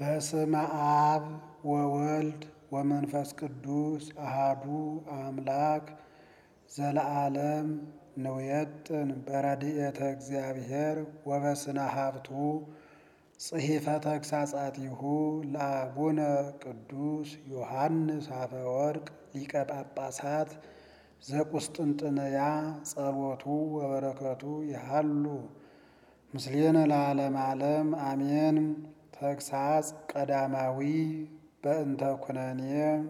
በስመ አብ ወወልድ ወመንፈስ ቅዱስ አሃዱ አምላክ ዘለዓለም ንውየጥን በረድኤተ እግዚአብሔር ወበስነ ሀብቱ ጽሒፈ ተግሣጻቲሁ ለአቡነ ቅዱስ ዮሐንስ አፈወርቅ ሊቀ ጳጳሳት ዘቁስጥንጥንያ ጸሎቱ ወበረከቱ ይሃሉ ምስሌነ ለዓለመ ዓለም አሜን። ተግሣጽ ቀዳማዊ በእንተ ኩነኔ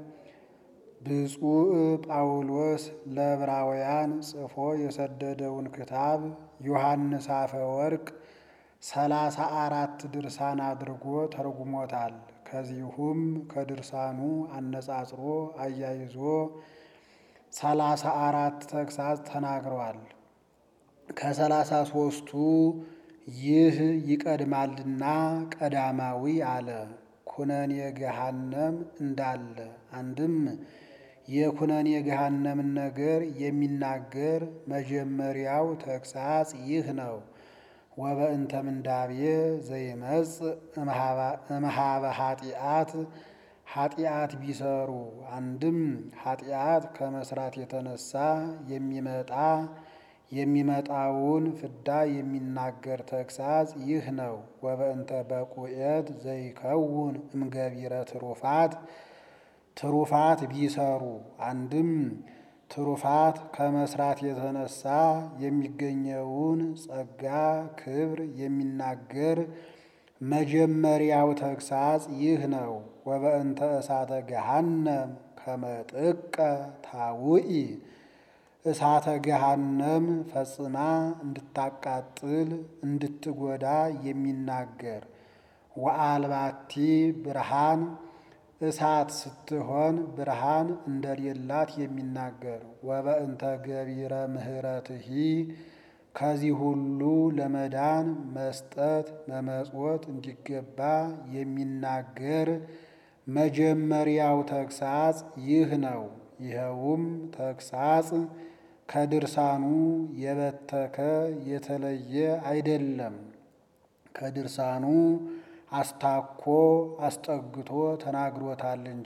ብፁዕ ጳውሎስ ለዕብራውያን ጽፎ የሰደደውን ክታብ ዮሐንስ አፈወርቅ ሰላሳ አራት ድርሳን አድርጎ ተርጉሞታል። ከዚሁም ከድርሳኑ አነጻጽሮ አያይዞ ሰላሳ አራት ተግሣጽ ተናግረዋል። ከሰላሳ ሦስቱ ይህ ይቀድማልና ቀዳማዊ አለ። ኩነኔ ገሃነም እንዳለ አንድም የኩነኔ ገሃነምን ነገር የሚናገር መጀመሪያው ተግሣጽ ይህ ነው። ወበእንተ ምንዳቤ ዘይመጽእ እምኀበ ኃጢአት ኃጢአት ቢሰሩ አንድም ኃጢአት ከመስራት የተነሳ የሚመጣ የሚመጣውን ፍዳ የሚናገር ተግሣጽ ይህ ነው። ወበእንተ በቁኤት ዘይከውን እምገቢረ ትሩፋት ትሩፋት ቢሰሩ አንድም ትሩፋት ከመስራት የተነሳ የሚገኘውን ጸጋ ክብር የሚናገር መጀመሪያው ተግሣጽ ይህ ነው። ወበእንተ እሳተ ገሃነም ከመጥቀ ታውኢ እሳተ ገሃነም ፈጽማ እንድታቃጥል እንድትጎዳ የሚናገር ወአልባቲ ብርሃን እሳት ስትሆን ብርሃን እንደሌላት የሚናገር ወበእንተ ገቢረ ምሕረትሂ ከዚህ ሁሉ ለመዳን መስጠት መመጽወት እንዲገባ የሚናገር መጀመሪያው ተግሣጽ ይህ ነው። ይኸውም ተግሣጽ ከድርሳኑ የበተከ የተለየ አይደለም። ከድርሳኑ አስታኮ አስጠግቶ ተናግሮታል እንጂ።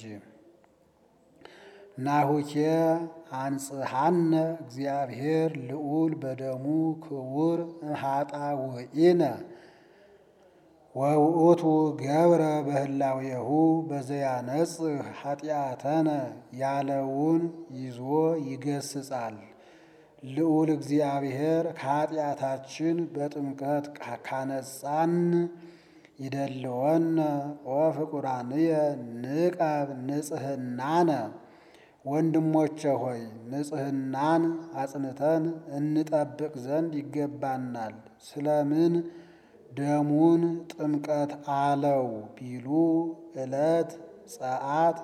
ናሁኬ አንጽሐነ እግዚአብሔር ልዑል በደሙ ክቡር እምኃጣውኢነ ወውእቱ ገብረ በህላዌሁ በዘያነጽህ ኃጢአተነ ያለውን ይዞ ይገስጻል። ልዑል እግዚአብሔር ከኃጢአታችን በጥምቀት ካነጻን ይደልወነ ወፍቁራንየ ንቀብ ንጽህናነ ወንድሞቼ ሆይ ንጽህናን አጽንተን እንጠብቅ ዘንድ ይገባናል። ስለምን ደሙን ጥምቀት አለው ቢሉ ዕለት ጸአት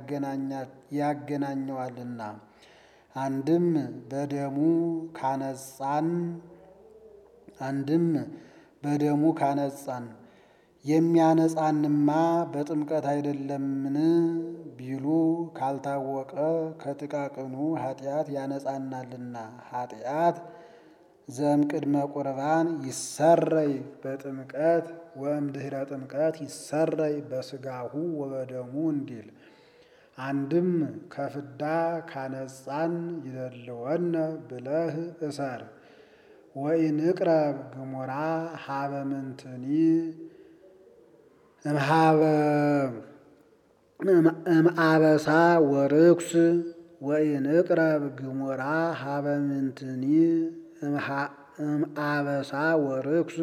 ያገናኘዋልና። አንድም በደሙ ካነጻን አንድም በደሙ ካነጻን የሚያነጻንማ በጥምቀት አይደለምን ቢሉ ካልታወቀ ከጥቃቅኑ ኃጢአት ያነጻናልና። ኃጢአት ዘእምቅድመ ቁርባን ይሰረይ በጥምቀት ወእምድኅረ ጥምቀት ይሰረይ በሥጋሁ ወበደሙ እንዲል። አንድም ከፍዳ ካነጻን ይደልወነ ብለህ እሰር። ወኢንቅረብ ግሙራ ሀበ ምንትኒ እምአበሳ ወርኩስ ወኢንቅረብ ግሙራ ሀበ ምንትኒ እምአበሳ ወርኩስ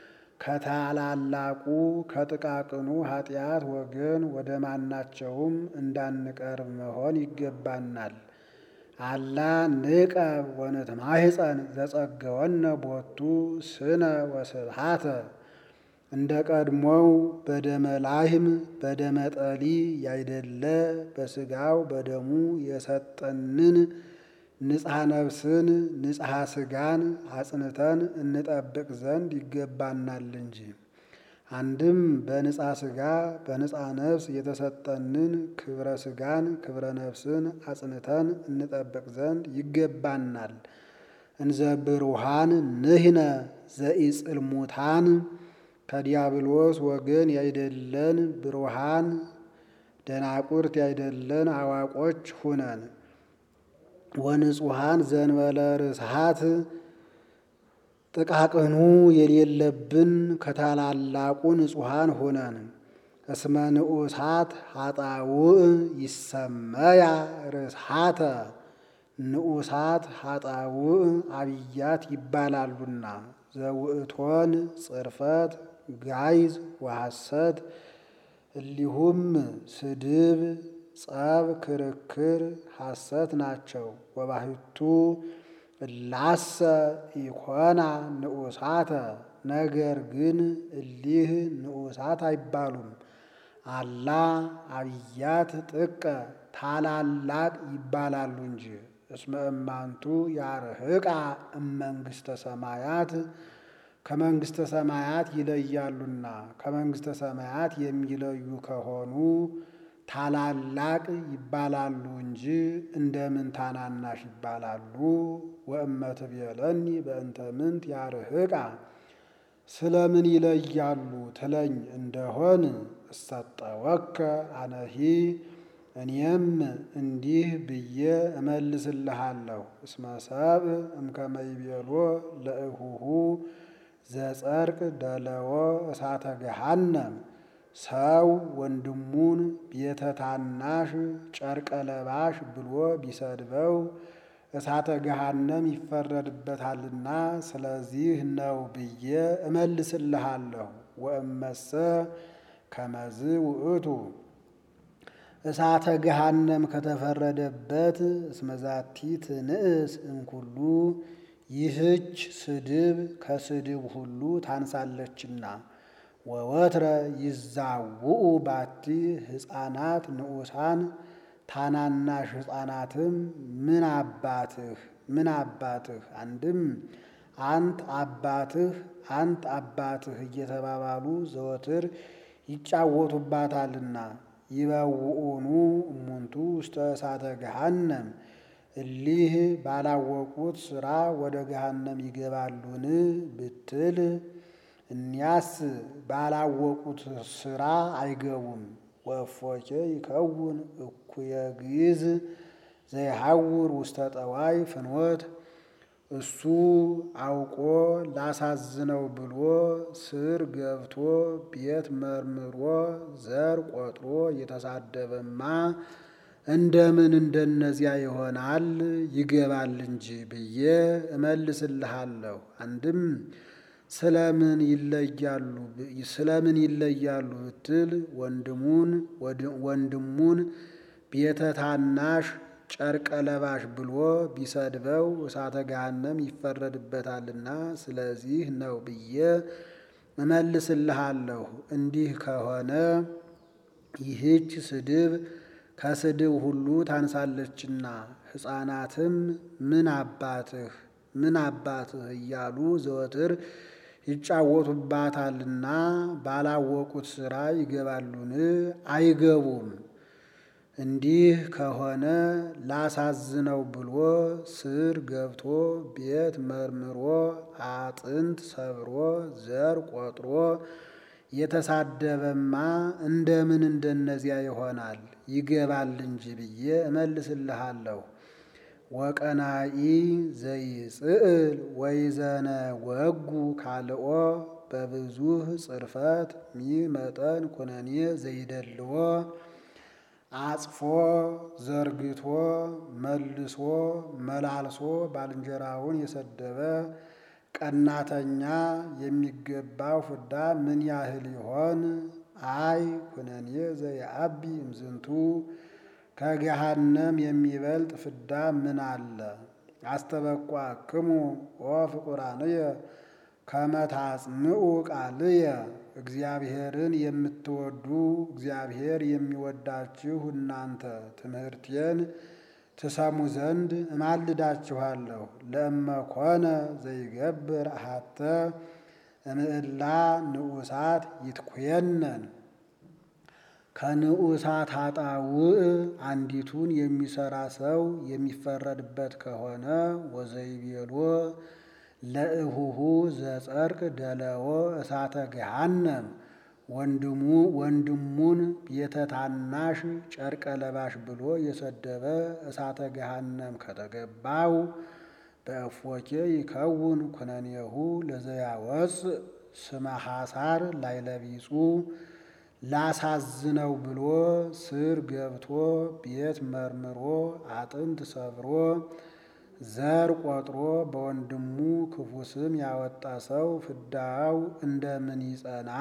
ከታላላቁ ከጥቃቅኑ ኃጢአት ወገን ወደ ማናቸውም እንዳንቀርብ መሆን ይገባናል። አላ ንቀብ ወንትማሕፀን ዘጸገወነ ቦቱ ስነ ወስብሃተ እንደ ቀድሞው በደመ ላህም በደመ ጠሊ ያይደለ በሥጋው በደሙ የሰጠንን ንጽሐ ነፍስን ንጽሐ ሥጋን አጽንተን እንጠብቅ ዘንድ ይገባናል እንጂ። አንድም በንጻ ሥጋ በንጻ ነፍስ የተሰጠንን ክብረ ሥጋን ክብረ ነፍስን አጽንተን እንጠብቅ ዘንድ ይገባናል። እንዘ ብሩሃን ንሕነ ዘኢጽልሙታን ከዲያብሎስ ወገን ያይደለን ብሩሃን ደናቁርት ያይደለን አዋቆች ሁነን ወንጹሐን ዘንበለ ርስሃት ጥቃቅኑ የሌለብን ከታላላቁ ንጹሐን ሆነን እስመ ንዑሳት ኃጣውእ ይሰመያ ርስሃተ ንዑሳት ኃጣውእ አብያት ይባላሉና ዘውእቶን ጽርፈት ጋይዝ ወሐሰት እሊሁም ስድብ፣ ጸብ፣ ክርክር፣ ሐሰት ናቸው። ወባሕቱ እላሰ ኢኮና ንዑሳተ ነገር ግን እሊህ ንዑሳት አይባሉም። አላ አብያት ጥቀ ታላላቅ ይባላሉ እንጂ እስመ እማንቱ ያርህቃ እመንግሥተ ሰማያት ከመንግሥተ ሰማያት ይለያሉና ከመንግሥተ ሰማያት የሚለዩ ከሆኑ ታላላቅ ይባላሉ እንጂ እንደምን ታናናሽ ይባላሉ? ወእመት ብየለኒ በእንተ ምንት ያርህቃ ስለምን ይለያሉ ትለኝ እንደሆን እሰጠወከ አነሂ እኔም እንዲህ ብዬ እመልስልሃለሁ። እስመ ሰብእ እምከመ ይቤሎ ለእሁሁ ዘጸርቅ ደለዎ እሳተ ገሃነም ሰው ወንድሙን ቤተ ታናሽ ጨርቀ ለባሽ ብሎ ቢሰድበው እሳተ ገሃነም ይፈረድበታልና ስለዚህ ነው ብዬ እመልስልሃለሁ። ወእመሰ ከመዝ ውእቱ እሳተ ገሃነም ከተፈረደበት እስመዛቲ ትንእስ እምኩሉ ይህች ስድብ ከስድብ ሁሉ ታንሳለችና ወወትረ ይዛውኡ ባቲ ሕፃናት ንዑሳን ታናናሽ ሕፃናትም ምን አባትህ ምን አባትህ አንድም አንት አባትህ አንት አባትህ እየተባባሉ ዘወትር ይጫወቱባታልና ይበውኡኑ እሙንቱ ውስተ እሳተ ገሃነም እሊህ ባላወቁት ሥራ ወደ ገሃነም ይገባሉን ብትል እኒያስ ባላወቁት ሥራ አይገቡም። ወእፎኬ ይከውን እኩየ ግዕዝ ዘይሐውር ውስተ ጠዋይ ፍኖት እሱ አውቆ ላሳዝነው ብሎ ስር ገብቶ ቤት መርምሮ ዘር ቆጥሮ የተሳደበማ እንደምን እንደነዚያ ይሆናል? ይገባል እንጂ ብዬ እመልስልሃለሁ። አንድም ስለምን ይለያሉ ስለምን ይለያሉ ብትል ወንድሙን ወንድሙን ቤተ ታናሽ ጨርቀ ለባሽ ብሎ ቢሰድበው እሳተ ገሃነም ይፈረድበታልና ስለዚህ ነው ብዬ እመልስልሃለሁ። እንዲህ ከሆነ ይህች ስድብ ከስድብ ሁሉ ታንሳለችና ሕፃናትም ምን አባትህ ምን አባትህ እያሉ ዘወትር ይጫወቱባታልና ባላወቁት ሥራ ይገባሉን? አይገቡም። እንዲህ ከሆነ ላሳዝነው ብሎ ስር ገብቶ ቤት መርምሮ አጥንት ሰብሮ ዘር ቆጥሮ የተሳደበማ እንደምን እንደነዚያ ይሆናል? ይገባል እንጂ ብዬ እመልስልሃለሁ። ወቀናኢ ዘይጽእል ወይዘነ ወጉ ካልኦ በብዙህ ጽርፈት ሚ መጠን ኩነኔ ዘይደልዎ አጽፎ ዘርግቶ መልሶ መላልሶ ባልንጀራውን የሰደበ ቀናተኛ የሚገባው ፍዳ ምን ያህል ይሆን? አይ ኩነኔ ዘየአቢ እምዝንቱ ከገሃነም የሚበልጥ ፍዳ ምን አለ? አስተበቋክሙ ወፍቁራንየ ከመ ታጽምዑ ቃልየ እግዚአብሔርን የምትወዱ እግዚአብሔር የሚወዳችሁ እናንተ ትምህርቴን ትሰሙ ዘንድ እማልዳችኋለሁ። ለእመ ኮነ ዘይገብር አሐተ እምዕላ ንዑሳት ይትኩየነን ከንዑሳት ኃጣውእ አንዲቱን የሚሰራ ሰው የሚፈረድበት ከሆነ ወዘይቤሎ ለእሁሁ ዘጸርቅ ደለዎ እሳተ ገሃነም ወንድሙ ወንድሙን ቤተ ታናሽ ጨርቀ ለባሽ ብሎ የሰደበ እሳተ ገሃነም ከተገባው በእፎኬ ይከውን ኩነኔሁ ለዘያወፅ ስመ ሐሳር ላይለቢጹ ላሳዝነው ብሎ ስር ገብቶ ቤት መርምሮ አጥንት ሰብሮ ዘር ቆጥሮ በወንድሙ ክፉ ስም ያወጣ ሰው ፍዳው እንደምን ይጸና?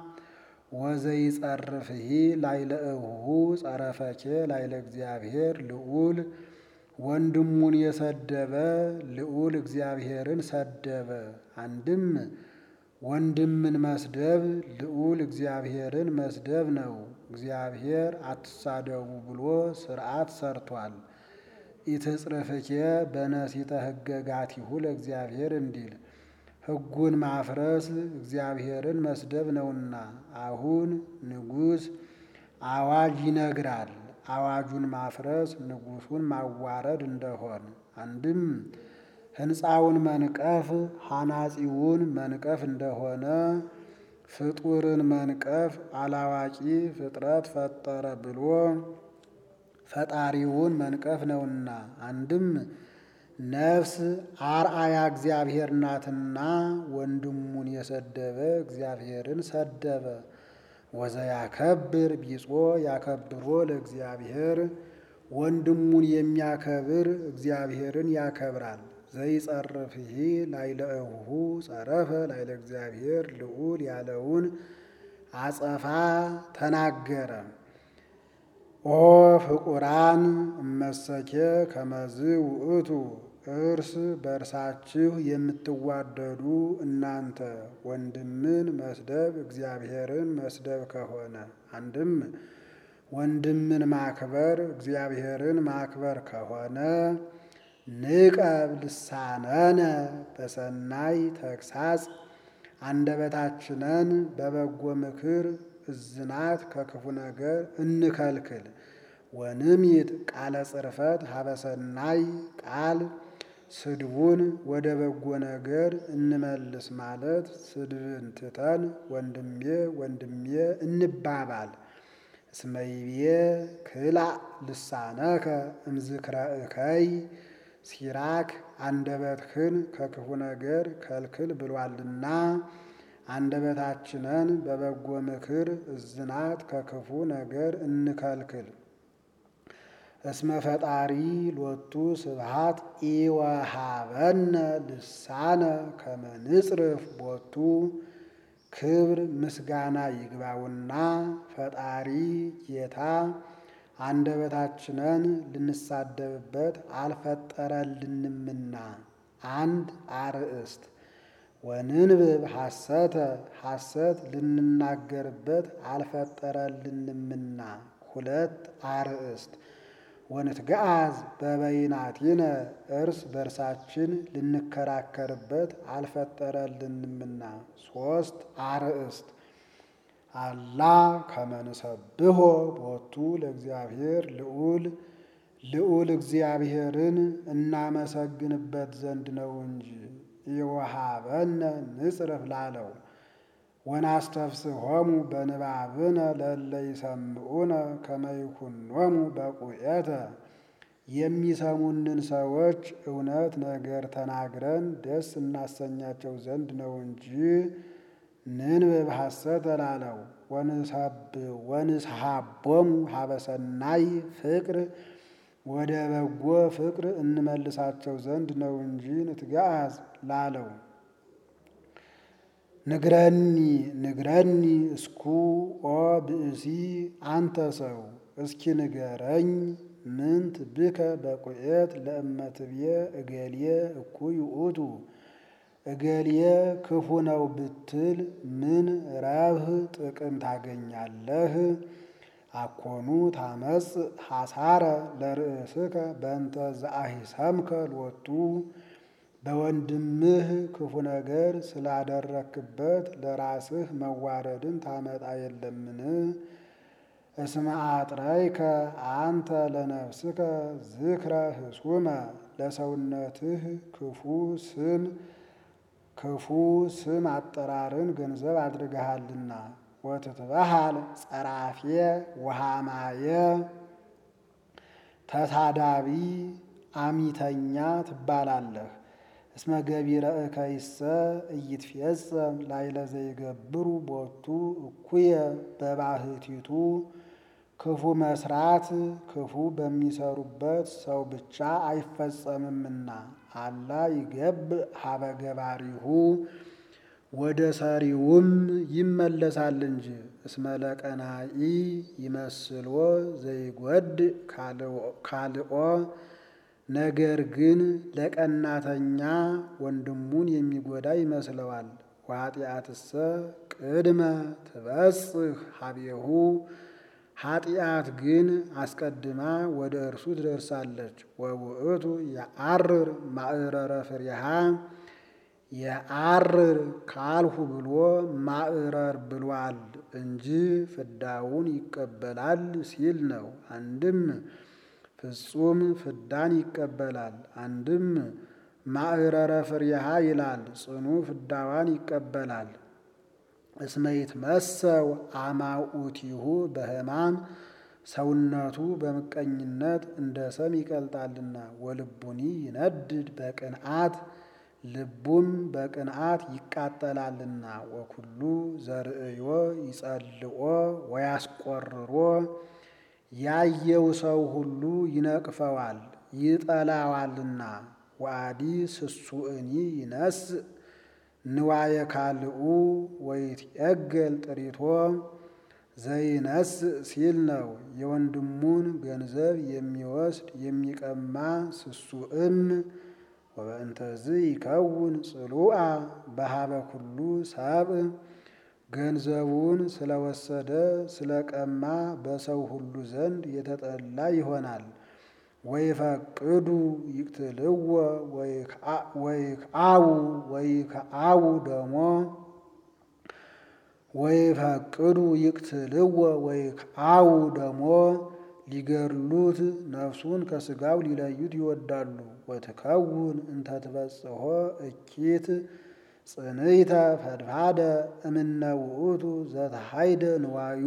ወዘይጸርፍሂ ላይለ እሁሁ ጸረፈኬ ላይለ እግዚአብሔር ልዑል ወንድሙን የሰደበ ልዑል እግዚአብሔርን ሰደበ። አንድም ወንድምን መስደብ ልዑል እግዚአብሔርን መስደብ ነው። እግዚአብሔር አትሳደቡ ብሎ ሥርዓት ሰርቷል። ኢትጽርፍኬ በነሲተ ሕገጋቲሁ ለእግዚአብሔር እንዲል ሕጉን ማፍረስ እግዚአብሔርን መስደብ ነውና። አሁን ንጉሥ አዋጅ ይነግራል። አዋጁን ማፍረስ ንጉሡን ማዋረድ እንደሆን አንድም ሕንፃውን መንቀፍ ሐናጺውን መንቀፍ እንደሆነ ፍጡርን መንቀፍ አላዋቂ ፍጥረት ፈጠረ ብሎ ፈጣሪውን መንቀፍ ነውና። አንድም ነፍስ አርአያ እግዚአብሔር ናትና ወንድሙን የሰደበ እግዚአብሔርን ሰደበ። ወዘያከብር ቢጾ ያከብሮ ለእግዚአብሔር ወንድሙን የሚያከብር እግዚአብሔርን ያከብራል። ዘይጸርፍሂ ላይለ እሁሁ ጸረፈ ላይለ እግዚአብሔር ልዑል ያለውን አጸፋ ተናገረ። ኦ ፍቁራን እመሰኬ ከመዝ ውእቱ እርስ በእርሳችሁ የምትዋደዱ እናንተ ወንድምን መስደብ እግዚአብሔርን መስደብ ከሆነ አንድም ወንድምን ማክበር እግዚአብሔርን ማክበር ከሆነ ንቀብ ልሳነነ በሰናይ ተግሳጽ አንደበታችንን በበጎ ምክር እዝናት ከክፉ ነገር እንከልክል። ወንሚት ቃለ ጽርፈት ሀበሰናይ ቃል ስድቡን ወደ በጎ ነገር እንመልስ ማለት ስድብን ትተን ወንድሜ ወንድሜ እንባባል። እስመይቤ ክላእ ልሳነከ እምዝክረ እከይ ሲራክ አንደበትህን ከክፉ ነገር ከልክል ብሏልና አንደበታችንን በበጎ ምክር እዝናት ከክፉ ነገር እንከልክል። እስመ ፈጣሪ ሎቱ ስብሃት ኢወሃበነ ልሳነ ከመ ንጽርፍ ቦቱ ክብር ምስጋና ይግባውና ፈጣሪ ጌታ አንደበታችንን ልንሳደብበት አልፈጠረልንምና። አንድ አርእስት ወንንብብ ሐሰተ ሐሰት ልንናገርበት አልፈጠረልንምና። ሁለት አርእስት ወንትገአዝ በበይናቲነ እርስ በርሳችን ልንከራከርበት አልፈጠረልንምና። ሶስት አርእስት አላ ከመንሰብሖ ቦቱ ለእግዚአብሔር ልዑል ልዑል እግዚአብሔርን እናመሰግንበት ዘንድ ነው እንጂ ይወሃበነ ንጽርፍ ላለው ወናስተፍስሖሙ በንባብነ ለእለ ይሰምዑነ ከመ ይኩኖሙ በቁኤተ የሚሰሙንን ሰዎች እውነት ነገር ተናግረን ደስ እናሰኛቸው ዘንድ ነው እንጂ ንንብብ ሐሰተ ላለው ወንስሐቦሙ ሀበሰናይ ፍቅር ወደ በጎ ፍቅር እንመልሳቸው ዘንድ ነው እንጂ ንትገአዝ ላለው ንግረኒ ንግረኒ እስኩ ኦ ብእሲ አንተ ሰው እስኪ ንገረኝ ምንት ብከ በቁኤት ለእመትብየ እገሌ እኩይ ውእቱ እገሌ ክፉ ነው ብትል ምን ረብህ ጥቅም ታገኛለህ? አኮኑ ታመጽ ሐሳረ ለርእስከ በእንተ ዘአሂሰምከ ሎቱ በወንድምህ ክፉ ነገር ስላደረክበት ለራስህ መዋረድን ታመጣ የለምን? እስመ አጥረይከ አንተ ለነፍስከ ዝክረ ህሱመ ለሰውነትህ ክፉ ስም ክፉ ስም አጠራርን ገንዘብ አድርገሃልና። ወትትበሃል ጸራፌ ወሃማየ ተሳዳቢ አሚተኛ ትባላለህ። እስመ ገቢረ እከይሰ ኢይትፌጸም ላዕለ ዘይገብሩ ቦቱ እኩየ በባህቲቱ ክፉ መስራት ክፉ በሚሰሩበት ሰው ብቻ አይፈጸምምና አላ ይገብእ ሀበ ገባሪሁ ወደ ሰሪውም ይመለሳል እንጂ። እስመ ለቀናኢ ይመስሎ ዘይጐድ ካልኦ ነገር ግን ለቀናተኛ ወንድሙን የሚጎዳ ይመስለዋል። ወኃጢአትሰ ቅድመ ትበጽሕ ሀቤሁ ኃጢአት ግን አስቀድማ ወደ እርሱ ትደርሳለች። ወውእቱ የዐርር ማዕረረ ፍሬሃ የዐርር ካልሁ ብሎ ማዕረር ብሏል እንጂ ፍዳውን ይቀበላል ሲል ነው። አንድም ፍጹም ፍዳን ይቀበላል፣ አንድም ማዕረረ ፍሬሃ ይላል ጽኑ ፍዳዋን ይቀበላል። እስመ ይትመሰው አማኡቲሁ በሕማም ሰውነቱ በምቀኝነት እንደ ሰም ይቀልጣልና። ወልቡኒ ይነድድ በቅንዓት ልቡም በቅንዓት ይቃጠላልና። ወኩሉ ዘርእዮ ይጸልኦ ወያስቆርሮ ያየው ሰው ሁሉ ይነቅፈዋል ይጠላዋልና። ወአዲ ስሱእኒ ይነስእ ንዋየ ካልኡ ወይትዔገል ጥሪቶ ዘይነስእ ሲል ነው። የወንድሙን ገንዘብ የሚወስድ የሚቀማ ስሱእም ወበእንተዝ ይከውን ጽሉአ በሀበ ኩሉ ሰብእ ገንዘቡን ስለወሰደ ስለቀማ በሰው ሁሉ ዘንድ የተጠላ ይሆናል። ወይፈቅዱ ይቅትልዎ ወይክአው ወይክአው ደሞ ወይፈቅዱ ይቅትልዎ ወይክአው ደሞ ሊገድሉት ነፍሱን ከሥጋው ሊለዩት ይወዳሉ። ወትከውን እንተ ትበጽሖ እኪት ጽንዕተ ፈድፋደ እምነ ውእቱ ዘተሃይደ ንዋዩ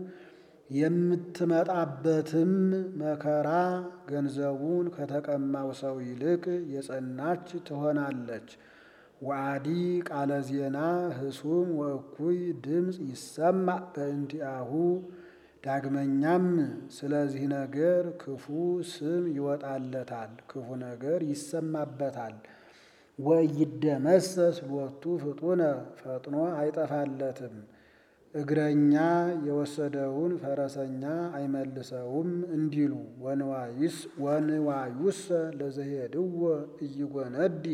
የምትመጣበትም መከራ ገንዘቡን ከተቀማው ሰው ይልቅ የጸናች ትሆናለች። ወአዲ ቃለ ዜና ህሱም ወእኩይ ድምፅ ይሰማዕ በእንቲአሁ ዳግመኛም ስለዚህ ነገር ክፉ ስም ይወጣለታል፣ ክፉ ነገር ይሰማበታል። ወኢይደመሰስ ሎቱ ፍጡነ ፈጥኖ አይጠፋለትም። እግረኛ የወሰደውን ፈረሰኛ አይመልሰውም እንዲሉ ወንዋዩሰ ለዘሄድዎ ኢይጎነዲ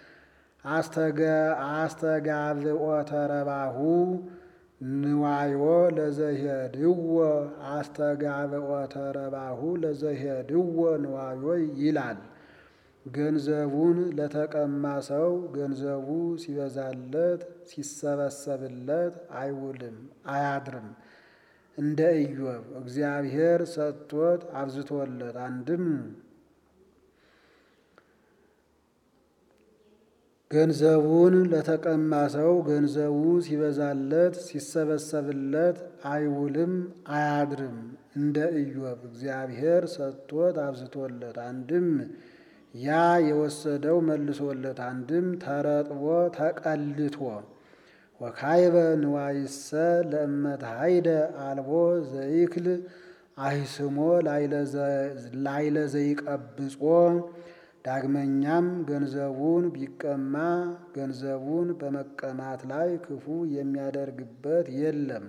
አስተጋብኦ ተረባሁ ንዋዮ ለዘሄድዎ አስተጋብኦ ተረባሁ ለዘሄድዎ ንዋዮ ይላል። ገንዘቡን ለተቀማ ሰው ገንዘቡ ሲበዛለት ሲሰበሰብለት አይውልም አያድርም። እንደ ኢዮብ እግዚአብሔር ሰጥቶት አብዝቶለት አንድም ገንዘቡን ለተቀማ ሰው ገንዘቡ ሲበዛለት ሲሰበሰብለት አይውልም አያድርም። እንደ ኢዮብ እግዚአብሔር ሰጥቶት አብዝቶለት አንድም ያ የወሰደው መልሶለት አንድም ተረጥቦ ተቀልቶ ወካይበ ንዋይሰ ለእመት ሃይደ አልቦ ዘይክል አይስሞ ላይለ ዘይቀብጾ ዳግመኛም ገንዘቡን ቢቀማ ገንዘቡን በመቀማት ላይ ክፉ የሚያደርግበት የለም።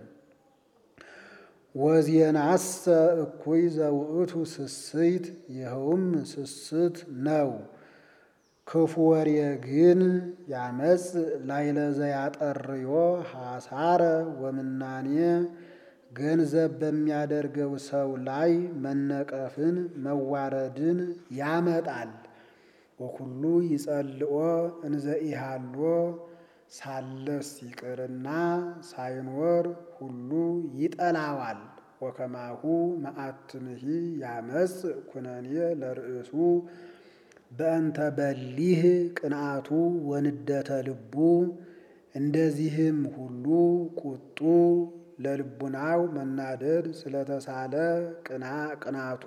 ወዜናሰ እኩይ ዘውእቱ ስስት ይኸውም ስስት ነው። ክፉ ወሬ ግን ያመጽ ላይለ ዘያጠርዮ ሐሳረ ወምናኔ ገንዘብ በሚያደርገው ሰው ላይ መነቀፍን መዋረድን ያመጣል። ወኩሉ ይጸልኦ እንዘ ኢሃሎ ሳለስ ይቅርና ሳይኖር ሁሉ ይጠላዋል። ወከማሁ መዓትንሂ ያመጽ ኩነኔ ለርእሱ በእንተ በሊህ ቅንአቱ ወንደተ ልቡ እንደዚህም ሁሉ ቁጡ ለልቡናው መናደድ ስለተሳለ ቅናቱ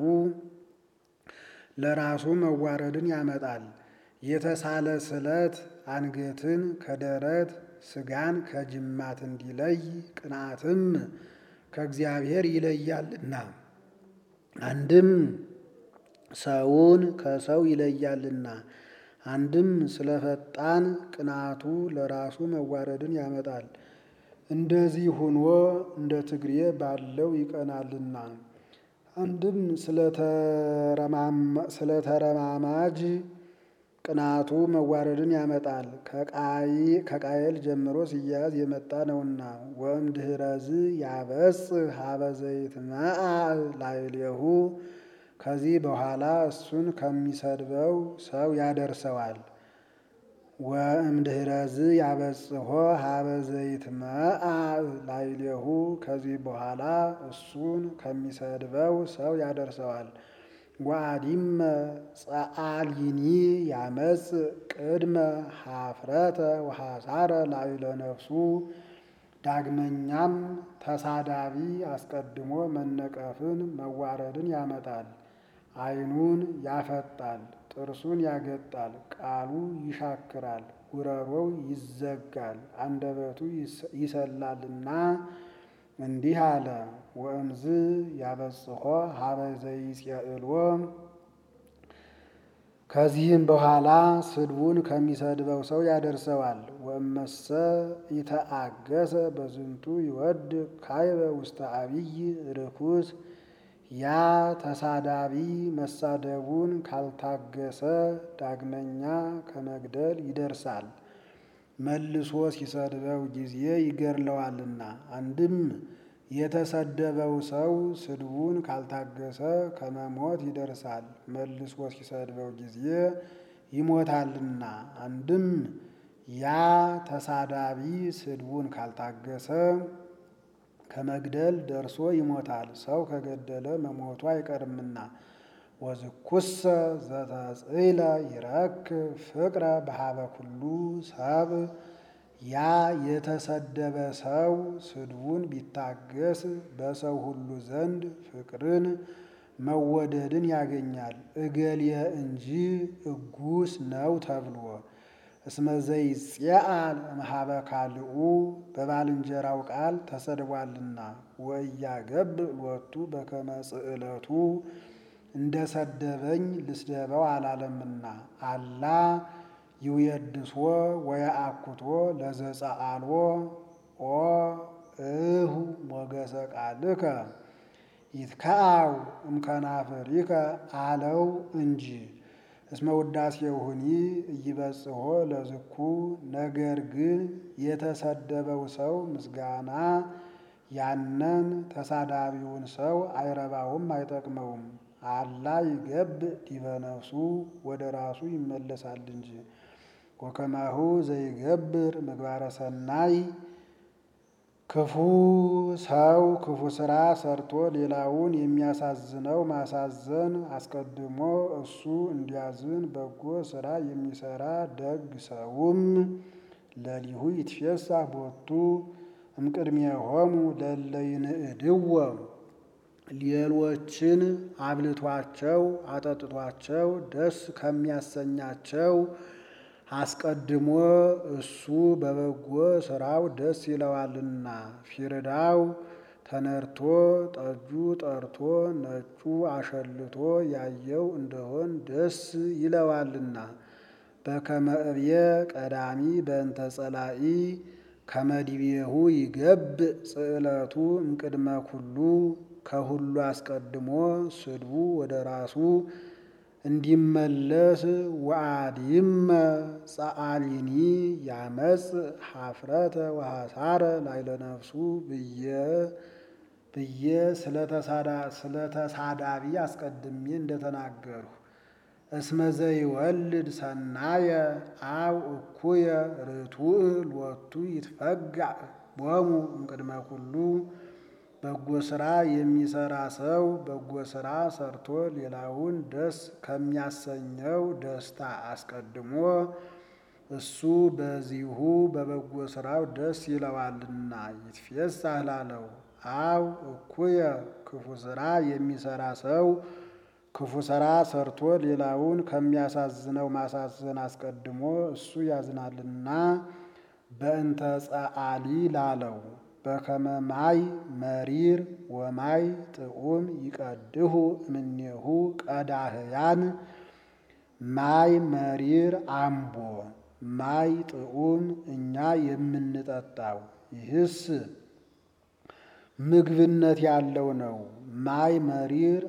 ለራሱ መዋረድን ያመጣል። የተሳለ ስለት አንገትን ከደረት ስጋን ከጅማት እንዲለይ ቅንአትም ከእግዚአብሔር ይለያልና አንድም ሰውን ከሰው ይለያልና አንድም ስለፈጣን ቅንአቱ ለራሱ መዋረድን ያመጣል። እንደዚህ ሆኖ እንደ ትግሬ ባለው ይቀናልና አንድም ስለተረማማጅ ቅናቱ መዋረድን ያመጣል። ከቃየል ጀምሮ ሲያያዝ የመጣ ነውና ወእምድኅረዝ ያበጽ ሀበ ዘይትመዓ ላዕሌሁ ከዚህ በኋላ እሱን ከሚሰድበው ሰው ያደርሰዋል። ወእምድኅረዝ ያበጽሖ ሀበ ዘይትመዓ ላዕሌሁ ከዚህ በኋላ እሱን ከሚሰድበው ሰው ያደርሰዋል። ወአዲመ ጸአሊኒ ያመጽ ቅድመ ሀፍረተ ወሐሳረ ላዕለ ነፍሱ ዳግመኛም ተሳዳቢ አስቀድሞ መነቀፍን መዋረድን ያመጣል። ዓይኑን ያፈጣል፣ ጥርሱን ያገጣል፣ ቃሉ ይሻክራል፣ ጉረሮው ይዘጋል፣ አንደበቱ ይሰላልና እንዲህ አለ። ወእምዝ ያበጽሖ ሀበ ዘይጼዕልዎ ከዚህም በኋላ ስድቡን ከሚሰድበው ሰው ያደርሰዋል። ወእመሰ ኢተአገሰ በዝንቱ ይወድ ካይበ ውስተ አብይ ርኩስ ያ ተሳዳቢ መሳደቡን ካልታገሰ ዳግመኛ ከመግደል ይደርሳል። መልሶ ሲሰድበው ጊዜ ይገድለዋልና። አንድም የተሰደበው ሰው ስድቡን ካልታገሰ ከመሞት ይደርሳል። መልሶ ሲሰድበው ጊዜ ይሞታልና። አንድም ያ ተሳዳቢ ስድቡን ካልታገሰ ከመግደል ደርሶ ይሞታል። ሰው ከገደለ መሞቱ አይቀርምና። ወዝኩሰ ዘተጽእለ ይረክብ ፍቅረ በሀበ ኩሉ ሰብ ያ የተሰደበ ሰው ስድቡን ቢታገስ በሰው ሁሉ ዘንድ ፍቅርን መወደድን ያገኛል። እገሌ እንጂ እጉስ ነው ተብሎ እስመ ዘይጼአል እምኀበ ካልኡ በባልንጀራው ቃል ተሰድቧልና። ወእያገብ ሎቱ በከመ ጽዕለቱ እንደ ሰደበኝ ልስደበው አላለምና። አላ ይውየድሶ ወየአኩቶ ለዘጸአልዎ ኦ እሁ ሞገሰ ቃልከ ይትከአው እምከናፍሪከ አለው እንጂ እስመ ውዳሴሁኒ እይበጽሖ ለዝኩ። ነገር ግን የተሰደበው ሰው ምስጋና ያንን ተሳዳቢውን ሰው አይረባውም፣ አይጠቅመውም። አላ ይገብ ዲበ ነፍሱ ወደ ራሱ ይመለሳል እንጂ። ወከማሁ ዘይገብር ምግባረ ሰናይ ክፉ ሰው ክፉ ስራ ሰርቶ ሌላውን የሚያሳዝነው ማሳዘን አስቀድሞ እሱ እንዲያዝን በጎ ስራ የሚሰራ ደግ ሰውም ለሊሁ ይትፌሳህ ቦቱ እምቅድሜሆሙ ለእለ ይንእድዎ ሌሎችን አብልቷቸው አጠጥቷቸው ደስ ከሚያሰኛቸው አስቀድሞ እሱ በበጎ ስራው ደስ ይለዋልና። ፊርዳው ተነድቶ ጠጁ ጠርቶ ነጩ አሸልቶ ያየው እንደሆን ደስ ይለዋልና። በከመ እብየ ቀዳሚ በእንተ ጸላኢ ከመዲቤሁ ይገብ ጽዕለቱ እምቅድመ ኩሉ ከሁሉ አስቀድሞ ስድቡ ወደ ራሱ እንዲመለስ ወአዲመ ጸአሊኒ ያመጽ ሀፍረተ ወሐሳረ ላዕለ ነፍሱ ብዬ ብዬ ስለተሳዳቢ አስቀድሜ እንደተናገርሁ እስመ ዘይወልድ ሰናየ አው እኩየ ርቱዕ ሎቱ ይትፈጋዕ ቦሙ እምቅድመ ኩሉ በጎ ሥራ የሚሰራ ሰው በጎ ሥራ ሰርቶ ሌላውን ደስ ከሚያሰኘው ደስታ አስቀድሞ እሱ በዚሁ በበጎ ሥራው ደስ ይለዋልና ይትፌሳህ ላለው። አው እኩየ ክፉ ሥራ የሚሰራ ሰው ክፉ ሥራ ሰርቶ ሌላውን ከሚያሳዝነው ማሳዘን አስቀድሞ እሱ ያዝናልና በእንተ ጸአሊ ላለው። በከመ ማይ መሪር ወማይ ጥዑም ይቀድሁ እምኔሁ ቀዳህያን ማይ መሪር አምቦ ማይ ጥዑም እኛ የምንጠጣው ይህስ ምግብነት ያለው ነው። ማይ መሪር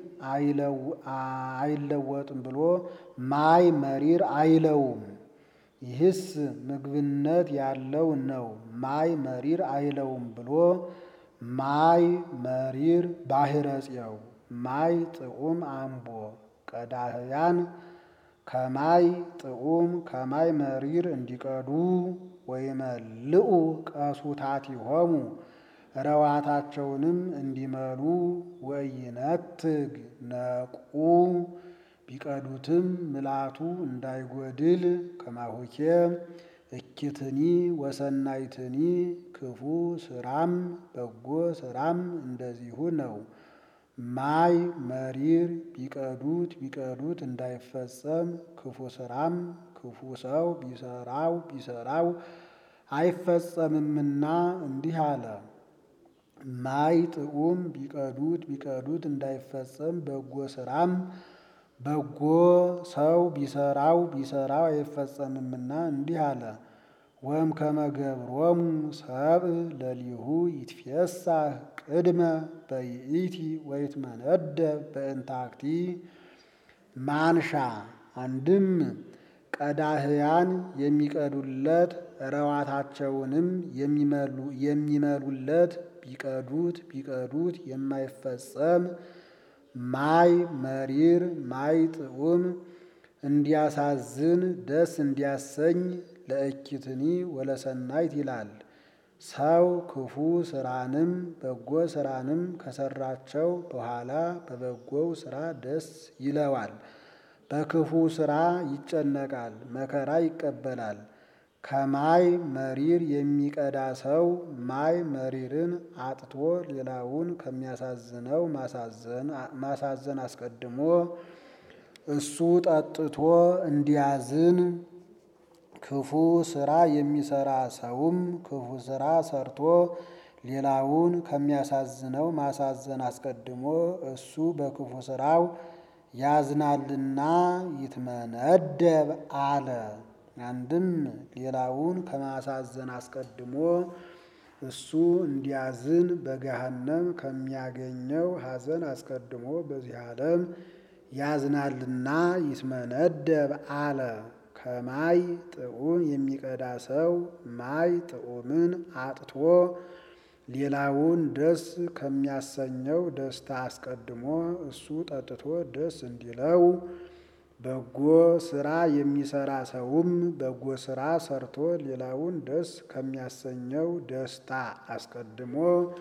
አይለወጥም ብሎ ማይ መሪር አይለውም። ይህስ ምግብነት ያለው ነው። ማይ መሪር አይለውም ብሎ ማይ መሪር ባሕረፄው ማይ ጥዑም አምቦ ቀዳህያን ከማይ ጥዑም ከማይ መሪር እንዲቀዱ ወይመልኡ ቀሱታቲሆሙ ረዋታቸውንም እንዲመሉ ወይነትግ ነቁ ቢቀዱትም ምልአቱ እንዳይጎድል ከማሁኬ እኪትኒ ወሰናይትኒ ክፉ ስራም በጎ ስራም እንደዚሁ ነው። ማይ መሪር ቢቀዱት ቢቀዱት እንዳይፈጸም ክፉ ስራም ክፉ ሰው ቢሰራው ቢሰራው አይፈጸምምና እንዲህ አለ። ማይ ጥዑም ቢቀዱት ቢቀዱት እንዳይፈጸም በጎ ስራም በጎ ሰው ቢሰራው ቢሰራው አይፈጸምምና እንዲህ አለ። ወም ከመገብሮሙ ሰብእ ለሊሁ ይትፌሳህ ቅድመ በይእቲ ወይትመነደብ በእንታክቲ ማንሻ አንድም ቀዳህያን የሚቀዱለት ረዋታቸውንም የሚመሉለት ቢቀዱት ቢቀዱት የማይፈጸም ማይ መሪር ማይ ጥዑም እንዲያሳዝን ደስ እንዲያሰኝ ለእኪትኒ ወለሰናይት ይላል። ሰው ክፉ ስራንም በጎ ስራንም ከሰራቸው በኋላ በበጎው ስራ ደስ ይለዋል። በክፉ ስራ ይጨነቃል፣ መከራ ይቀበላል። ከማይ መሪር የሚቀዳ ሰው ማይ መሪርን አጥቶ ሌላውን ከሚያሳዝነው ማሳዘን አስቀድሞ እሱ ጠጥቶ እንዲያዝን ክፉ ስራ የሚሰራ ሰውም ክፉ ስራ ሰርቶ ሌላውን ከሚያሳዝነው ማሳዘን አስቀድሞ እሱ በክፉ ስራው ያዝናልና ይትመነደብ አለ። አንድም ሌላውን ከማሳዘን አስቀድሞ እሱ እንዲያዝን በገሃነም ከሚያገኘው ሐዘን አስቀድሞ በዚህ ዓለም ያዝናልና ይትመነደብ አለ። ከማይ ጥዑም የሚቀዳ ሰው ማይ ጥዑምን አጥቶ ሌላውን ደስ ከሚያሰኘው ደስታ አስቀድሞ እሱ ጠጥቶ ደስ እንዲለው በጎ ስራ የሚሰራ ሰውም በጎ ስራ ሰርቶ ሌላውን ደስ ከሚያሰኘው ደስታ አስቀድሞ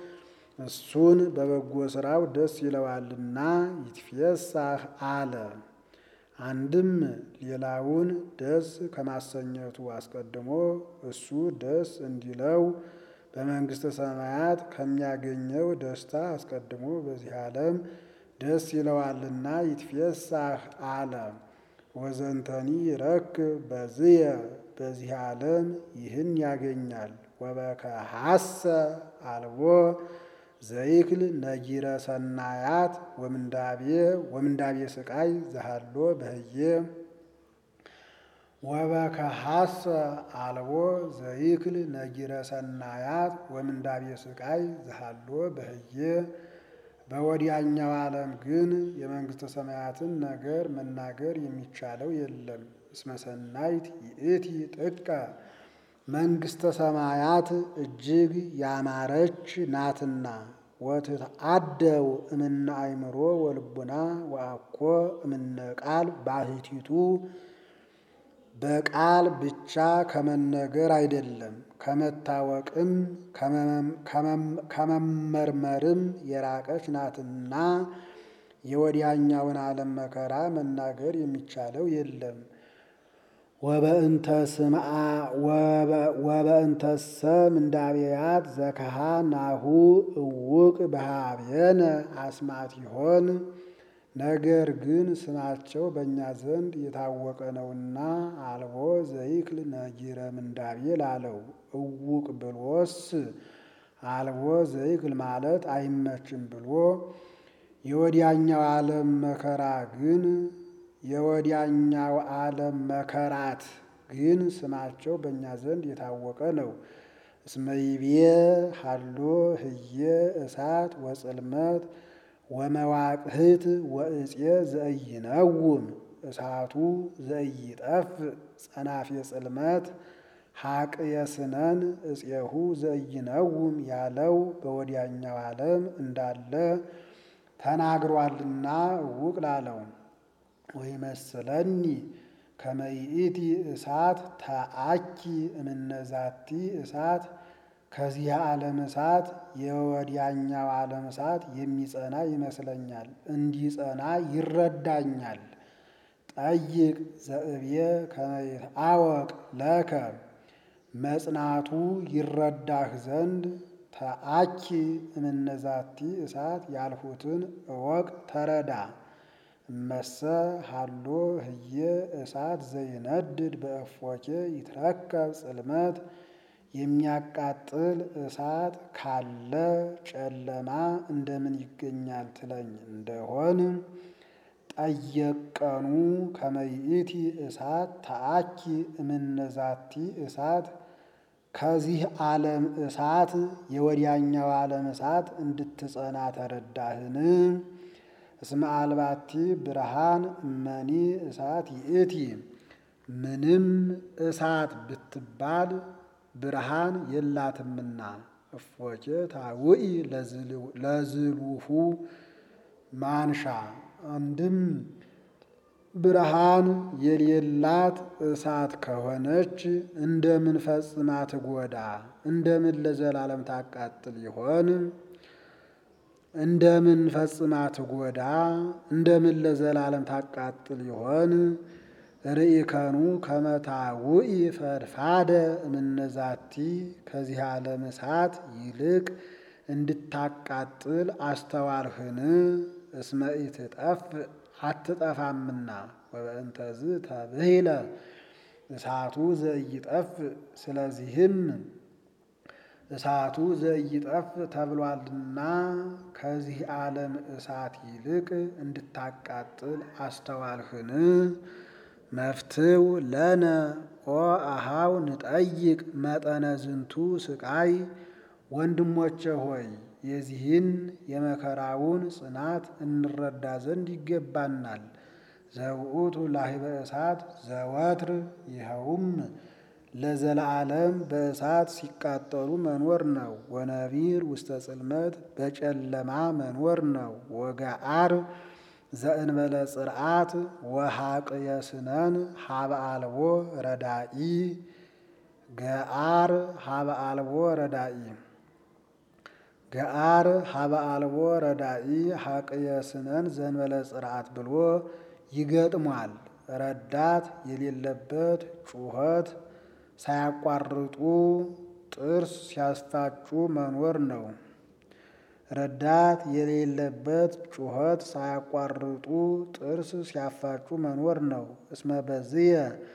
እሱን በበጎ ስራው ደስ ይለዋልና ይትፌሳህ አለ። አንድም ሌላውን ደስ ከማሰኘቱ አስቀድሞ እሱ ደስ እንዲለው በመንግሥተ ሰማያት ከሚያገኘው ደስታ አስቀድሞ በዚህ ዓለም ደስ ይለዋልና ይትፌሳህ አለ። ወዘንተኒ ይረክብ በዝየ በዚህ ዓለም ይህን ያገኛል። ወበከሐሰ አልቦ ዘይክል ነጊረ ሰናያት ወምንዳቤ ወምንዳቤ ስቃይ ዘሃሎ በህየ ወበከሐሰ አልቦ ዘይክል ነጊረ ሰናያት ወምንዳቤ ስቃይ ዘሃሎ በህየ በወዲያኛው ዓለም ግን የመንግሥተ ሰማያትን ነገር መናገር የሚቻለው የለም። እስመ ሰናይት ይእቲ ጥቀ መንግሥተ ሰማያት እጅግ ያማረች ናትና። ወትትአደው እምነ አእምሮ ወልቡና ወአኮ እምነ ቃል ባሕቲቱ በቃል ብቻ ከመነገር አይደለም፣ ከመታወቅም ከመመርመርም የራቀች ናትና የወዲያኛውን ዓለም መከራ መናገር የሚቻለው የለም። ወበእንተ ስምዓ ወበእንተሰ ምንዳቤያት ዘከሃ ናሁ እውቅ በሃቤነ አስማት ይሆን። ነገር ግን ስማቸው በእኛ ዘንድ የታወቀ ነውና አልቦ ዘይክል ነጊረ ምንዳቤ ላለው እውቅ ብሎስ አልቦ ዘይክል ማለት አይመችም ብሎ የወዲያኛው ዓለም መከራ ግን የወዲያኛው ዓለም መከራት ግን ስማቸው በእኛ ዘንድ የታወቀ ነው። እስመይቤ ሀሎ ህየ እሳት ወጽልመት ወመዋቅህት ወእፄ ዘእይነውም እሳቱ ዘእይጠፍ ጸናፌ ጽልመት ሀቅ የስነን እፄሁ ዘእይነውም ያለው በወዲያኛው ዓለም እንዳለ ተናግሯልና እውቅ ላለው ወይመስለኒ ከመይእቲ እሳት ተአኪ እምነዛቲ እሳት ከዚህ ዓለም እሳት የወዲያኛው ዓለም እሳት የሚጸና ይመስለኛል፣ እንዲጸና ይረዳኛል። ጠይቅ ዘእብየ ከመይትአወቅ ለከ መጽናቱ ይረዳህ ዘንድ ተአኪ እምነዛቲ እሳት ያልሁትን እወቅ ተረዳ። እመሰ ሀሎ ህየ እሳት ዘይነድድ በእፎኬ ይትረከብ ጽልመት የሚያቃጥል እሳት ካለ ጨለማ እንደምን ይገኛል ትለኝ እንደሆን ጠየቀኑ ከመይእቲ እሳት ተአኪ እምነዛቲ እሳት ከዚህ ዓለም እሳት የወዲያኛው ዓለም እሳት እንድትጸና ተረዳህን? እስመ አልባቲ ብርሃን እመኒ እሳት ይእቲ ምንም እሳት ብትባል ብርሃን የላትምና። እፎኬ ታውኢ ለዝሉሁ ማንሻ አንድም ብርሃን የሌላት እሳት ከሆነች እንደምን ፈጽማ ትጎዳ? እንደምን ለዘላለም ታቃጥል ይሆን? እንደምን ፈጽማ ትጎዳ? እንደምን ለዘላለም ታቃጥል ይሆን? ርኢከኑ ከመታውኢ ፈድፋደ እምነዛቲ ከዚህ ዓለም እሳት ይልቅ እንድታቃጥል አስተዋልህን? እስመ ኢትጠፍ አትጠፋምና ወበእንተዝ ተብሂለ እሳቱ ዘኢይጠፍ ስለዚህም እሳቱ ዘኢይጠፍ ተብሏልና ከዚህ ዓለም እሳት ይልቅ እንድታቃጥል አስተዋልህን? መፍትው ለነ ኦ አሃው ንጠይቅ መጠነ ዝንቱ ስቃይ ወንድሞቼ ሆይ የዚህን የመከራውን ጽናት እንረዳ ዘንድ ይገባናል። ዘውእቱ ላህበ እሳት ዘወትር ይኸውም ለዘላለም በእሳት ሲቃጠሉ መኖር ነው። ወነቢር ውስተ ጽልመት በጨለማ መኖር ነው። ወገአር ዘእንበለ ጽርዓት ወሐቅየ ስነን ሀበ አልቦ ረዳኢ ገአር ሀበ አልቦ ረዳኢ ገአር ሀበ አልቦ ረዳኢ ሐቅየ ስነን ዘእንበለ ጽርዓት ብሎ ይገጥሟል። ረዳት የሌለበት ጩኸት ሳያቋርጡ ጥርስ ሲያስፋጩ መኖር ነው። ረዳት የሌለበት ጩኸት ሳያቋርጡ ጥርስ ሲያፋጩ መኖር ነው። እስመ በዝየ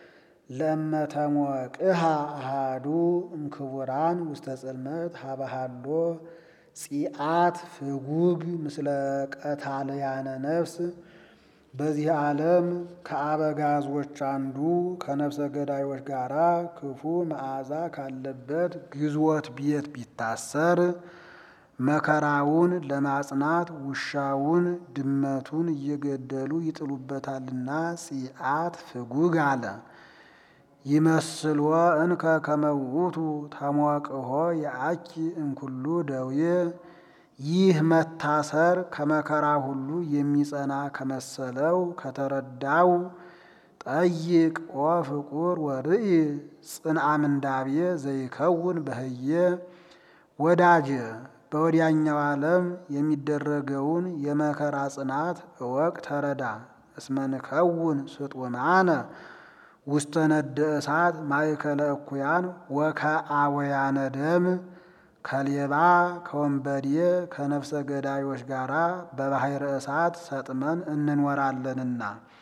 ለእመተሞቅሃ አሃዱ እምክቡራን ውስተ ጽልመት ሀበሃሎ ጺአት ፍጉግ ምስለ ቀታልያነ ነፍስ በዚህ ዓለም ከአበጋዞች አንዱ ከነፍሰ ገዳዮች ጋራ ክፉ መዓዛ ካለበት ግዝወት ቤት ቢታሰር መከራውን ለማጽናት ውሻውን ድመቱን እየገደሉ ይጥሉበታልና ጺአት ፍጉግ አለ። ይመስልዎ እንከ ከመውቱ ተሞቅሆ የአኪ እንኩሉ ደዌ ይህ መታሰር ከመከራ ሁሉ የሚጸና ከመሰለው ከተረዳው ጠይቅ ኦ ፍቁር ወርኢ ጽንአ ምንዳቤ ዘይከውን በህየ ወዳጀ በወዲያኛው ዓለም የሚደረገውን የመከራ ጽናት እወቅ ተረዳ። እስመንከውን ስጡማነ ውስተ ነደ እሳት ማእከለ እኩያን ወከአወያነ ደም ከሌባ ከወንበዴ ከነፍሰ ገዳዮች ጋር በባሕረ እሳት ሰጥመን እንኖራለንና።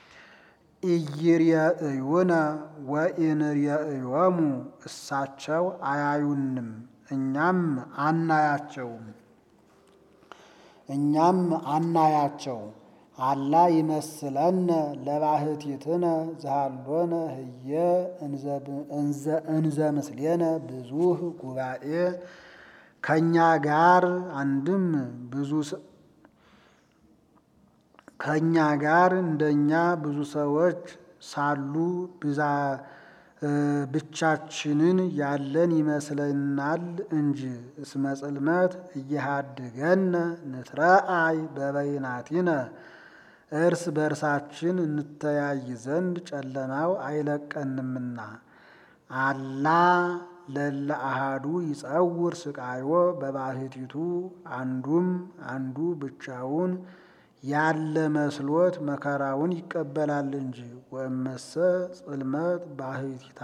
ኢይርየእዩነ ወኢንርየእዮሙ እሳቸው አያዩንም እኛም አናያቸውም እኛም አናያቸው። አላ ይመስለነ ለባህቲትነ ዘሃሎነ ህየ እንዘ ምስሌነ ብዙህ ጉባኤ ከእኛ ጋር አንድም ብዙ ከእኛ ጋር እንደኛ ብዙ ሰዎች ሳሉ ብዛ ብቻችንን ያለን ይመስለናል እንጂ። እስመ ጽልመት እየሃድገነ ንትረአይ በበይናቲነ እርስ በርሳችን እንተያይ ዘንድ ጨለማው አይለቀንምና። አላ ለለ አሃዱ ይጸውር ስቃዮ በባህቲቱ አንዱም አንዱ ብቻውን ያለ መስሎት መከራውን ይቀበላል እንጂ። ወእመሰ ጽልመት ባህቲታ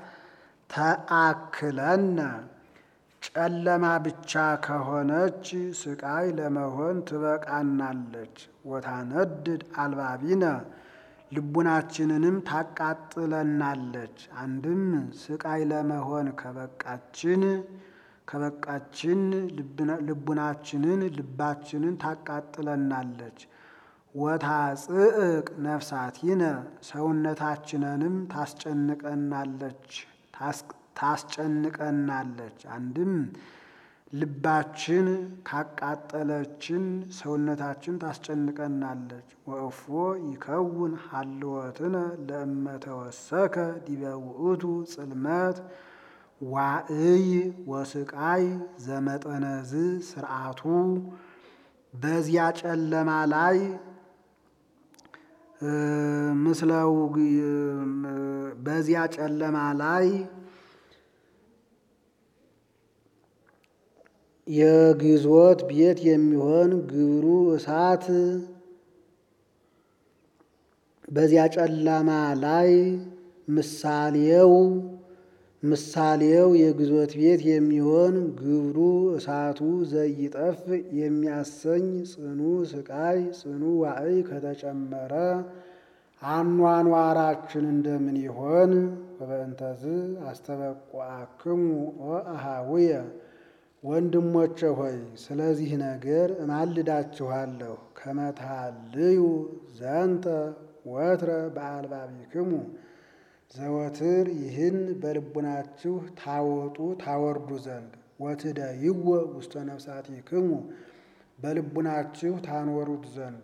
ተአክለነ ጨለማ ብቻ ከሆነች ስቃይ ለመሆን ትበቃናለች። ወታነድድ አልባቢነ ልቡናችንንም ታቃጥለናለች። አንድም ስቃይ ለመሆን ከበቃችን ከበቃችን ልቡናችንን ልባችንን ታቃጥለናለች። ወታጽእቅ ነፍሳቲነ ሰውነታችንንም ታስጨንቀናለች ታስጨንቀናለች። አንድም ልባችን ካቃጠለችን ሰውነታችን ታስጨንቀናለች። ወእፎ ይከውን ሀልወትነ ለእመተወሰከ ዲበ ውእቱ ጽልመት ዋእይ ወስቃይ ዘመጠነዝ ስርዓቱ በዚያ ጨለማ ላይ ምስለው በዚያ ጨለማ ላይ የግዞት ቤት የሚሆን ግብሩ እሳት በዚያ ጨለማ ላይ ምሳሌው ምሳሌው የግዞት ቤት የሚሆን ግብሩ እሳቱ ዘይጠፍ የሚያሰኝ ጽኑ ስቃይ ጽኑ ዋዕይ ከተጨመረ አኗኗራችን እንደምን ይሆን? ወበእንተዝ አስተበቋክሙ ወአሃውየ ወንድሞቼ ሆይ ስለዚህ ነገር እማልዳችኋለሁ። ከመታልዩ ዘንተ ወትረ በአልባቢክሙ ዘወትር ይህን በልቡናችሁ ታወጡ ታወርዱ ዘንድ ወትደይዎ ውስተ ነፍሳቲክሙ በልቡናችሁ ታኖሩት ዘንድ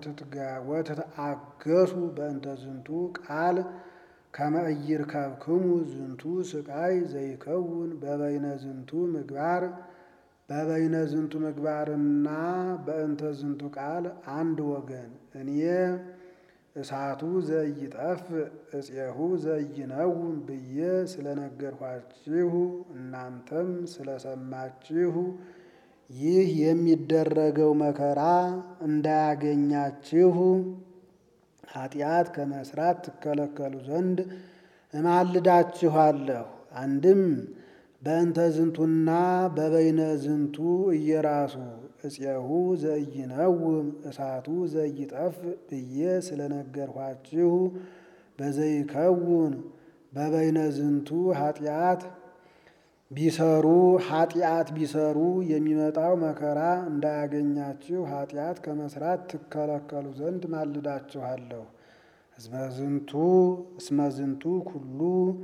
ወትትአገሱ በእንተ ዝንቱ ቃል ከመ ኢይርከብክሙ ዝንቱ ስቃይ ዘይከውን በበይነ ዝንቱ ምግባር በበይነ ዝንቱ ምግባርና በእንተ ዝንቱ ቃል አንድ ወገን እኔ እሳቱ ዘይጠፍ እፄሁ ዘይነውም ብዬ ስለነገርኋችሁ እናንተም ስለሰማችሁ ይህ የሚደረገው መከራ እንዳያገኛችሁ ኃጢአት ከመስራት ትከለከሉ ዘንድ እማልዳችኋለሁ። አንድም በእንተ ዝንቱና በበይነ ዝንቱ እየራሱ እፄሁ ዘይነውም እሳቱ ዘይጠፍ ብዬ ስለነገርኋችሁ በዘይከውን በበይነ ዝንቱ ኃጢአት ቢሰሩ ኃጢአት ቢሰሩ የሚመጣው መከራ እንዳያገኛችሁ ኃጢአት ከመስራት ትከለከሉ ዘንድ ማልዳችኋለሁ። እስመዝንቱ እስመዝንቱ ኩሉ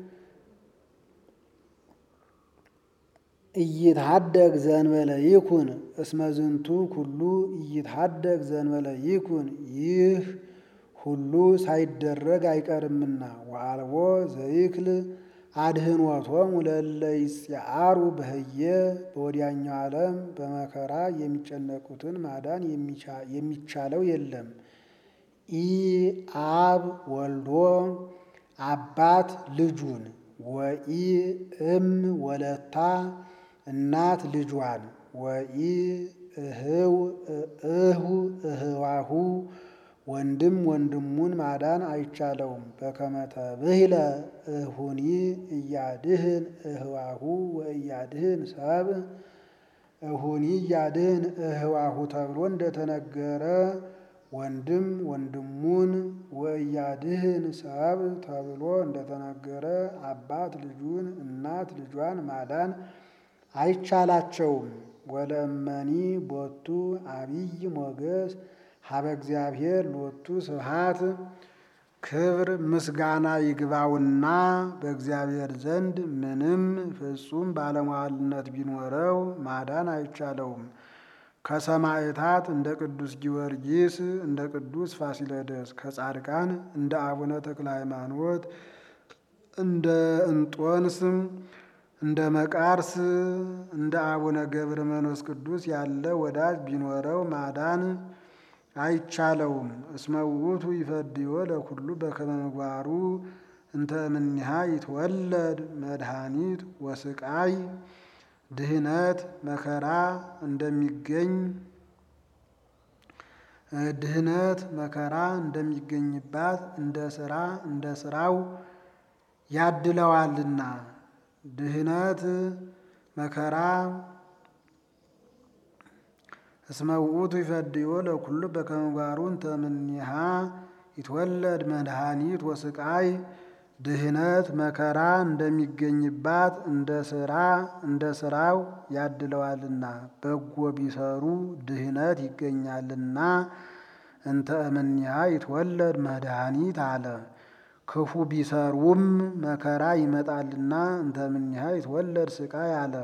እይትሃደግ ዘንበለ ይኩን እስመዝንቱ ኩሉ እይትሃደግ ዘንበለ ይኩን ይህ ሁሉ ሳይደረግ አይቀርምና ወአልቦ ዘይክል አድህኖቶሙ ለእለ ይጽአሩ በህየ በወዲያኛው ዓለም በመከራ የሚጨነቁትን ማዳን የሚቻለው የለም። ኢ አብ ወልዶ አባት ልጁን ወኢ እም ወለታ እናት ልጇን ወኢ እህው እሁ እህዋሁ ወንድም ወንድሙን ማዳን አይቻለውም። በከመ ተብሂለ እሁኒ እያድህን እህዋሁ ወእያድህን ሰብ እሁኒ እያድህን እህዋሁ ተብሎ እንደተነገረ ወንድም ወንድሙን ወእያድህን ሰብ ተብሎ እንደተነገረ አባት ልጁን እናት ልጇን ማዳን አይቻላቸውም። ወለእመኒ ቦቱ አቢይ ሞገስ ሀበ እግዚአብሔር ሎቱ ስብሐት ክብር ምስጋና ይግባውና በእግዚአብሔር ዘንድ ምንም ፍጹም ባለሟልነት ቢኖረው ማዳን አይቻለውም። ከሰማዕታት እንደ ቅዱስ ጊዮርጊስ እንደ ቅዱስ ፋሲለደስ ከጻድቃን እንደ አቡነ ተክለ ሃይማኖት እንደ እንጦንስ እንደ መቃርስ እንደ አቡነ ገብረ መንፈስ ቅዱስ ያለ ወዳጅ ቢኖረው ማዳን አይቻለውም። እስመ ውእቱ ይፈድዮ ለኩሉ በከመ ምግባሩ እንተ እምኔሃ ይትወለድ መድኃኒት ወስቃይ ድህነት መከራ እንደሚገኝ ድህነት መከራ እንደሚገኝባት እንደ ስራ እንደ ስራው ያድለዋልና ድህነት መከራ እስመ ውእቱ ይፈድዮ ለኩሉ በከመ ምግባሩ እንተ እምኔሃ ይትወለድ መድኃኒት ወስቃይ ድህነት መከራ እንደሚገኝባት እንደ ስራ እንደ ስራው ያድለዋልና በጎ ቢሰሩ ድህነት ይገኛልና እንተ እምኔሃ ይትወለድ መድኃኒት አለ። ክፉ ቢሰሩም መከራ ይመጣልና እንተ እምኔሃ ይትወለድ ስቃይ አለ።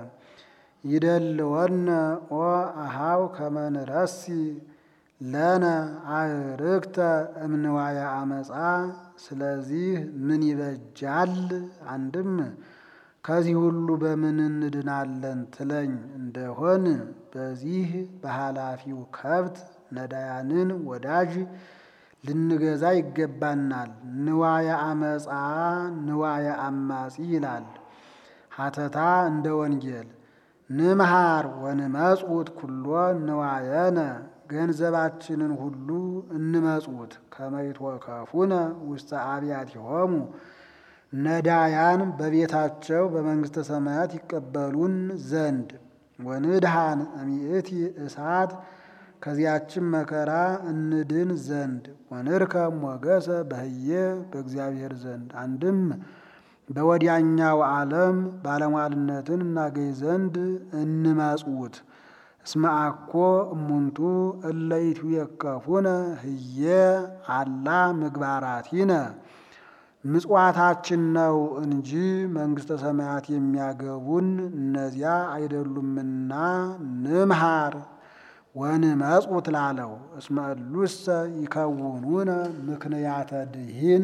ይደልወነ ኦ አሃው ከመ ንረሲ ለነ አዕርክተ እምንዋየ አመፃ። ስለዚህ ምን ይበጃል? አንድም ከዚህ ሁሉ በምን እንድናለን ትለኝ እንደሆን በዚህ በኃላፊው ከብት ነዳያንን ወዳጅ ልንገዛ ይገባናል። ንዋየ አመፃ ንዋየ አማጺ ይላል ሀተታ እንደ ወንጌል ንምሃር ወንመጽውት ኩሎ ንዋየነ ገንዘባችንን ሁሉ እንመጽውት ከመይትወከፉነ ውስተ አብያቲሆሙ ነዳያን በቤታቸው በመንግሥተ ሰማያት ይቀበሉን ዘንድ ወንድሃን እሚእቲ እሳት ከዚያችን መከራ እንድን ዘንድ ወንርከብ ሞገሰ በህየ በእግዚአብሔር ዘንድ አንድም በወዲያኛው ዓለም ባለሟልነትን እናገኝ ዘንድ እንመጽውት። እስመ አኮ እሙንቱ እለ ይትዌከፉነ ህየ አላ ምግባራቲነ ምጽዋታችን ነው እንጂ መንግሥተ ሰማያት የሚያገቡን እነዚያ አይደሉምና ንምሃር ወንመጽውት ላለው እስመ እሉሰ ይከውኑነ ምክንያተ ድኂን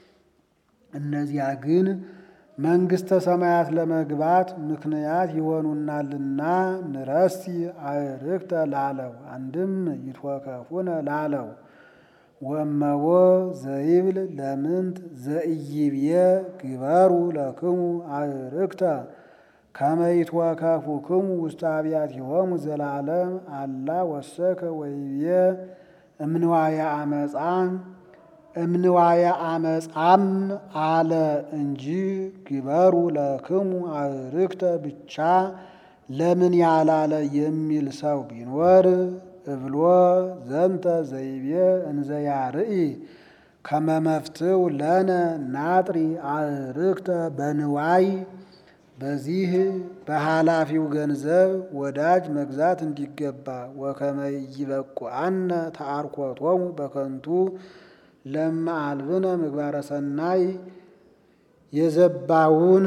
እነዚያ ግን መንግሥተ ሰማያት ለመግባት ምክንያት ይሆኑናልና ንረሲ አዕርክተ ላለው አንድም ይትወከፉነ ላለው ወእመቦ ዘይብል ለምንት ዘኢይብየ ግበሩ ለክሙ አዕርክተ ከመ ይትወከፉክሙ ውስተ አብያቲሆሙ ዘላለም አላ ወሰከ ወይብየ እምንዋየ አመፃ እምንዋየ አመፃም አለ እንጂ ግበሩ ለክሙ አዕርክተ ብቻ ለምን ያላለ የሚል ሰው ቢኖር እብሎ ዘንተ ዘይቤ እንዘ ያርኢ ከመ መፍትው ለነ ናጥሪ አዕርክተ በንዋይ በዚህ በኃላፊው ገንዘብ ወዳጅ መግዛት እንዲገባ ወከመ ይበቁአነ ተአርኮቶሙ በከንቱ ለማ አልብነ ምግባረ ሰናይ የዘባውን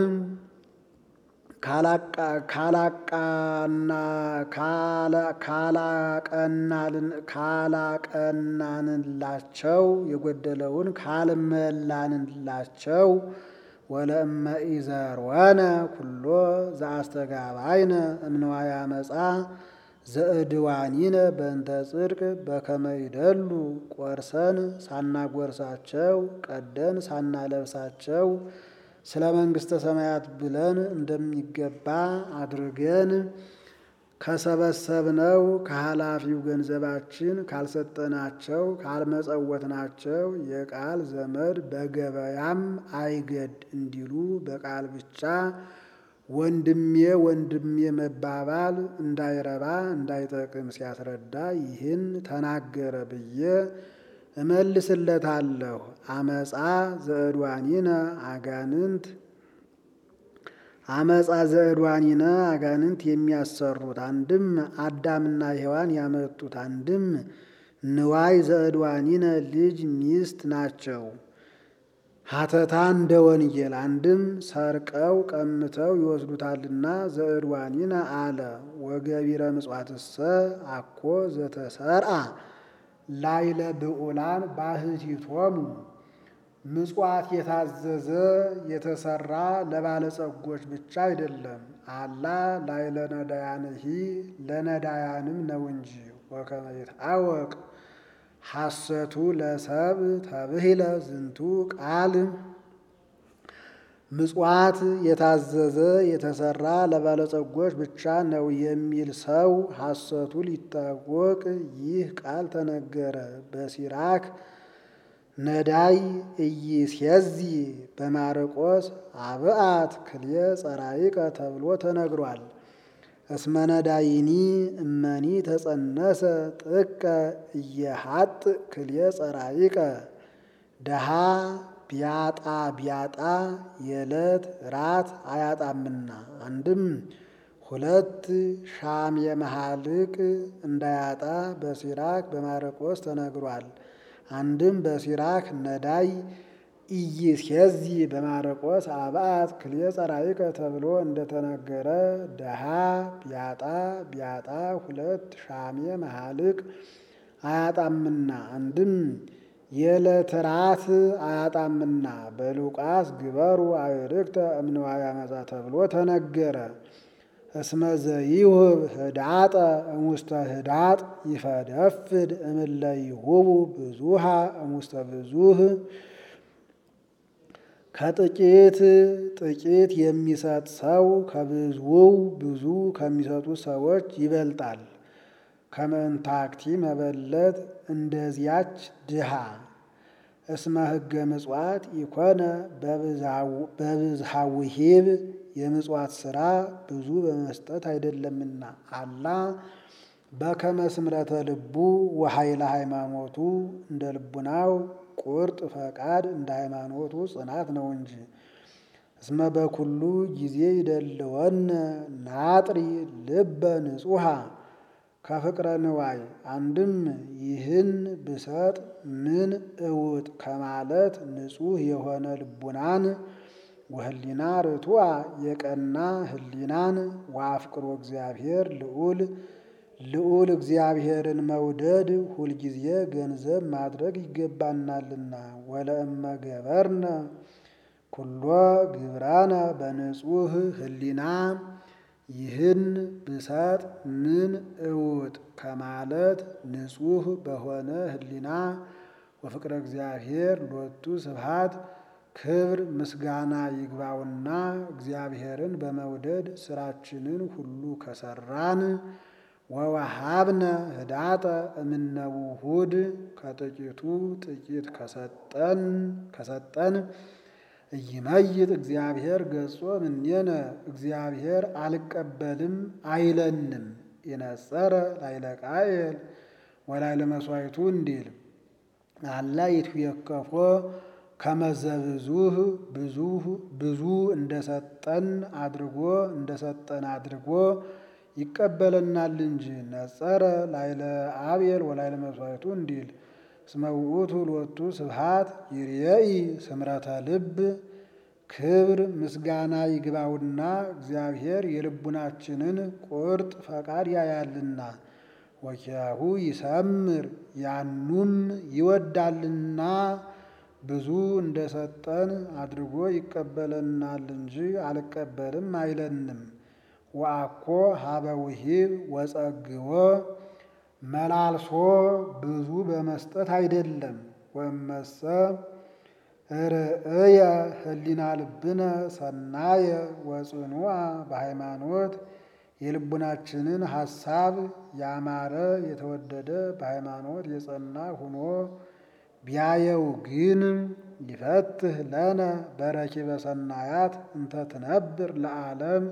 ካላቀናንላቸው የጎደለውን ካልመላንላቸው ወለእመ ኢዘርወነ ኩሎ ዘአስተጋባይነ እምንዋየ አመፃ ዘእድዋኒነ በእንተ ጽድቅ በከመ ይደሉ ቆርሰን ሳናጎርሳቸው ቀደን ሳናለብሳቸው ስለ መንግሥተ ሰማያት ብለን እንደሚገባ አድርገን ከሰበሰብነው ከኃላፊው ገንዘባችን ካልሰጠናቸው ካልመጸወትናቸው የቃል ዘመድ በገበያም አይገድ እንዲሉ በቃል ብቻ ወንድሜ ወንድሜ መባባል እንዳይረባ እንዳይጠቅም ሲያስረዳ ይህን ተናገረ ብዬ እመልስለታለሁ። አመፃ ዘዕድዋኒነ አጋንንት አመፃ ዘዕድዋኒነ አጋንንት የሚያሰሩት አንድም አዳምና ሔዋን ያመጡት አንድም ንዋይ ዘዕድዋኒነ ልጅ ሚስት ናቸው። ሀተታ እንደ ወንጌል አንድም ሰርቀው ቀምተው ይወስዱታልና ዘዕድዋኒነ አለ። ወገቢረ ምጽዋትሰ አኮ ዘተሰርአ ላይለ ብዑላን ባህቲቶሙ ምጽዋት የታዘዘ የተሰራ ለባለጸጎች ብቻ አይደለም። አላ ላይለ ነዳያንሂ ለነዳያንም ነው እንጂ ወከመ ይትአወቅ ሐሰቱ ለሰብ ተብሂለ ዝንቱ ቃል ምጽዋት የታዘዘ የተሰራ ለባለጸጎች ብቻ ነው የሚል ሰው ሐሰቱ ሊታወቅ ይህ ቃል ተነገረ። በሲራክ ነዳይ ኢይሴዚ በማርቆስ አብአት ክልኤ ጸራይቀ ተብሎ ተነግሯል። እስመ ነዳይኒ እመኒ ተጸነሰ ጥቀ እየሀጥ ክልኤ ጸራይቀ ደሃ ቢያጣ ቢያጣ የዕለት ራት አያጣምና። አንድም ሁለት ሻም የመሃልቅ እንዳያጣ በሲራክ በማርቆስ ተነግሯል። አንድም በሲራክ ነዳይ ኢይሴዚ በማርቆስ አብአት ክልኤ ጸራይቀ ተብሎ እንደተነገረ ደሃ ቢያጣ ቢያጣ ሁለት ሻሜ መሃልቅ አያጣምና። አንድም የዕለት ራት አያጣምና በሉቃስ ግበሩ አዕርክተ እምንዋየ አመፃ ተብሎ ተነገረ። እስመ ዘይሁብ ህዳጠ እሙስተ ህዳጥ ይፈደፍድ እምለ ይሁቡ ብዙሃ እሙስተ ብዙህ ከጥቂት ጥቂት የሚሰጥ ሰው ከብዙው ብዙ ከሚሰጡ ሰዎች ይበልጣል። ከመንታክቲ መበለት እንደዚያች ድሃ እስመ ሕገ ምጽዋት ኢኮነ በብዝሃ ውሂብ የምጽዋት ሥራ ብዙ በመስጠት አይደለምና አላ በከመ ስምረተ ልቡ ወኃይለ ሃይማኖቱ እንደ ልቡናው ቁርጥ ፈቃድ እንደ ሃይማኖቱ ጽናት ነው እንጂ። እስመ በኩሉ ጊዜ ይደልወነ ናጥሪ ልበ ንጹሃ ከፍቅረ ንዋይ አንድም ይህን ብሰጥ ምን እውጥ ከማለት ንጹሕ የሆነ ልቡናን ወህሊና ርቱዐ የቀና ህሊናን ወአፍቅሮ እግዚአብሔር ልዑል ልዑል እግዚአብሔርን መውደድ ሁልጊዜ ገንዘብ ማድረግ ይገባናልና። ወለእመ ገበርነ ኩሎ ግብራነ በንጹህ ህሊና ይህን ብሰጥ ምን እውጥ ከማለት ንጹሕ በሆነ ህሊና ወፍቅረ እግዚአብሔር ሎቱ ስብሐት ክብር ምስጋና ይግባውና እግዚአብሔርን በመውደድ ስራችንን ሁሉ ከሰራን ወወሃብነ ህዳጠ እምነ ውሁድ ከጥቂቱ ጥቂት ከሰጠን ከሰጠን እይመይጥ እግዚአብሔር ገጾ እምኔነ እግዚአብሔር አልቀበልም አይለንም። የነጸረ ላይለ ቃየል ወላይለ መስዋዕቱ እንዲል አላ ይትዌከፎ ከመዘብዙህ ብዙ ብዙ እንደሰጠን አድርጎ እንደሰጠን አድርጎ ይቀበለናል እንጂ ነጸረ ላይለ አብየል ወላይለ መስዋዕቱ እንዲል እስመ ውእቱ ሎቱ ስብሐት ይርየኢ ስምረተ ልብ ክብር ምስጋና ይግባውና እግዚአብሔር የልቡናችንን ቁርጥ ፈቃድ ያያልና ወኪያሁ ይሰምር ያኑም ይወዳልና ብዙ እንደሰጠን አድርጎ ይቀበለናል እንጂ አልቀበልም አይለንም። ወአኮ ሀበ ውሂብ ወጸግቦ መላልሶ ብዙ በመስጠት አይደለም። ወመሰ ርእየ ህሊና ልብነ ሰናየ ወጽኑዓ በሃይማኖት የልቡናችንን ሐሳብ ያማረ የተወደደ በሃይማኖት የጸና ሁኖ ቢያየው ግን ይፈትህ ለነ በረኪበ ሰናያት እንተ ትነብር ለዓለም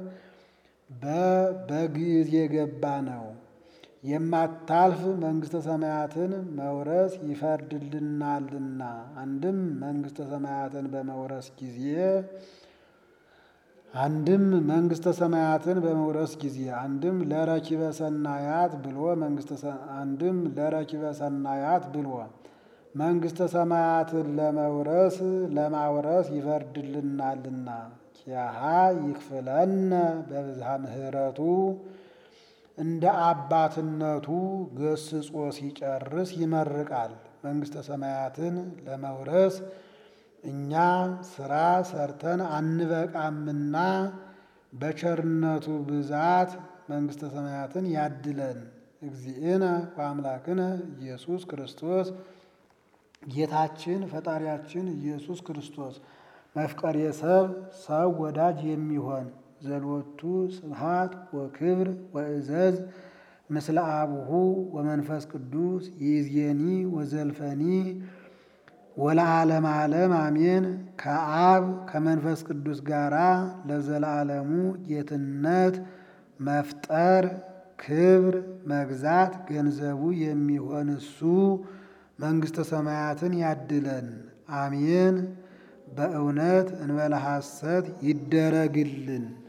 በግዕዝ የገባ ነው። የማታልፍ መንግሥተ ሰማያትን መውረስ ይፈርድልናልና። አንድም መንግሥተ ሰማያትን በመውረስ ጊዜ አንድም መንግሥተ ሰማያትን በመውረስ ጊዜ አንድም ለረኪበ ሰናያት ብሎ መንግሥተ አንድም ለረኪበ ሰናያት ብሎ መንግሥተ ሰማያትን ለመውረስ ለማውረስ ይፈርድልናልና። ኪያሃ ይክፍለነ በብዝሃ ምሕረቱ እንደ አባትነቱ ገስጾ ሲጨርስ ይመርቃል። መንግሥተ ሰማያትን ለመውረስ እኛ ስራ ሰርተን አንበቃምና በቸርነቱ ብዛት መንግሥተ ሰማያትን ያድለን። እግዚእነ ወአምላክነ ኢየሱስ ክርስቶስ ጌታችን ፈጣሪያችን ኢየሱስ ክርስቶስ መፍቀሬ ሰብ ሰው ወዳጅ የሚሆን ዘሎቱ ስብሃት ወክብር ወእዘዝ ምስለ አቡሁ ወመንፈስ ቅዱስ ይእዜኒ ወዘልፈኒ ወለዓለም ዓለም አሜን። ከአብ ከመንፈስ ቅዱስ ጋራ ለዘላለሙ ጌትነት መፍጠር ክብር መግዛት ገንዘቡ የሚሆን እሱ መንግሥተ ሰማያትን ያድለን። አሜን። በእውነት እንበለ ሐሰት ይደረግልን።